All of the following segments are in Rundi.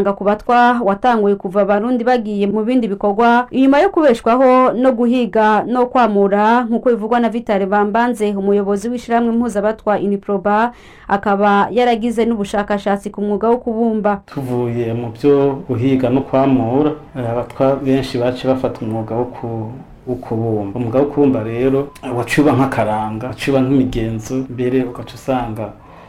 amafaranga ku batwa watanguye kuva abarundi bagiye mu bindi bikorwa inyuma yo kubeshwaho no guhiga no kwamura nk'uko bivugwa na vitale bambanze umuyobozi w'ishyirahamwe mpuzabatwa iniproba akaba yaragize n'ubushakashatsi ku mwuga wo kubumba tuvuye mu byo guhiga no kwamura abatwa benshi baciye bafata umwuga wo ku wo kubumba umwuga wo kubumba rero waciba nk'akaranga waciba nk'imigenzo mbere ugaca usanga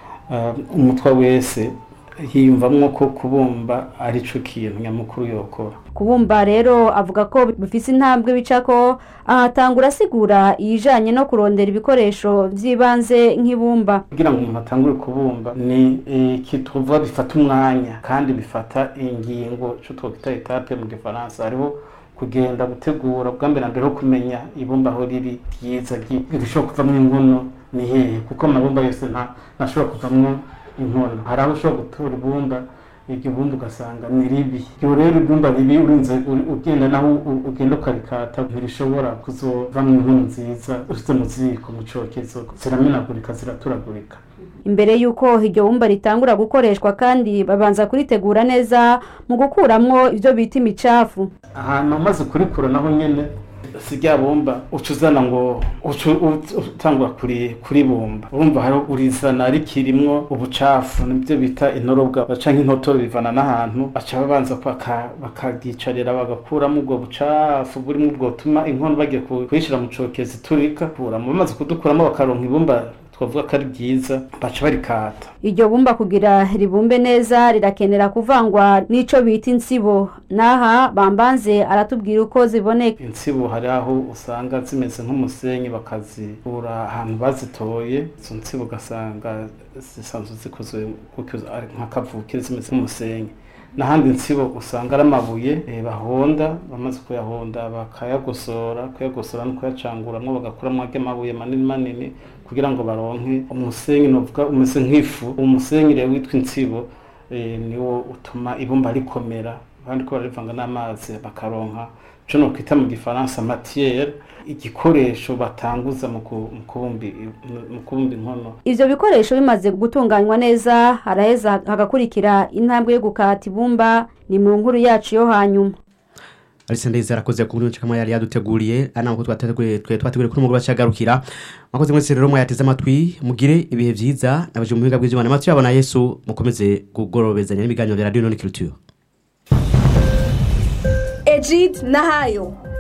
umutwa wese hiyumvamwo ko kubumba ari cyo kintu nyamukuru yokora kubumba rero avuga ko bifise intambwe bicako ahatangura asigura iyijanye no kurondera ibikoresho vy'ibanze nk'ibumba kugira ngo umuntu atangure kubumba ni ikituva bifata umwanya kandi bifata ingingo cyo twokwita etape mu gifaransa hariho kugenda gutegura bwa mbere mbere ho kumenya ibumba aho riri ryiza rishobora kuvamwo inkono ni hehe kuko amabumba yose ntashobora kuvamwo inkono hari aho ushobora gutura ibumba iryo bumba ugasanga ni ribi iyo rero ibumba ribi urinze ugenda naho ugenda ukarikata ntirishobora kuzovamwo inkono nziza ushize mu ziko mu cokezo ziramenagurika ziraturagurika imbere y'uko iryo bumba ritangura gukoreshwa kandi babanza kuritegura neza mu gukuramwo ibyo bita imicafu ahantu umaze kurikura naho nyene si rya bumba uca uzana ngo utangura kuri bumba urumva hari urizana rikirimwo ubucafu nibyo bita intorobwa baca nk'intotoro bivana n'ahantu baca babanza bakagicarira bagakuramo ubwo bucafu burimo ubwo butuma inkono bagiye kuyishyira mu cokezi turika kuramo bamaze kudukuramo bakaronka ibumba twavuga ko ari byiza baca barikata iryo bumba kugira ribumbe neza rirakenera kuvangwa n'ico bita insibo naha bambanze aratubwira uko ziboneka insibo hari aho usanga zimeze nk'umusenyi bakazikura ahantu bazitoye izo nsibo ugasanga zisanzwe zikozwe nk'akavukire zimeze nk'umusenyi n'ahandi insibo usanga ari amabuye bahonda bamaze kuyahonda bakayagosora kuyagosora no kuyacanguramwo bagakuramo amabuye manini manini kugira ngo baronke umusenyi novuga umeze nk'ifu umusenyi rero witwa insibo niwo utuma ibumba rikomera kandi ko barivanga n'amazi bakaronka ico nokwita mu gifaransa matiere igikoresho batanguza mu kubumba inkono ivyo bikoresho bimaze gutunganywa neza haraheza hagakurikira intambwe yo gukata ibumba ni mu nkuru yacu yo hanyuma Alisa ndeze arakoze ku buryo kamwe yari yaduteguriye ana uko twateguye twe twateguye kuri mugoroba cyagarukira mwakoze mwese rero mwayateze amatwi mugire ibihe vyiza nabaje mu biga bw'Imana amatwi yabona Yesu mukomeze kugorobezanya n'ibiganiro bya Radio None Culture Ejid Nahayo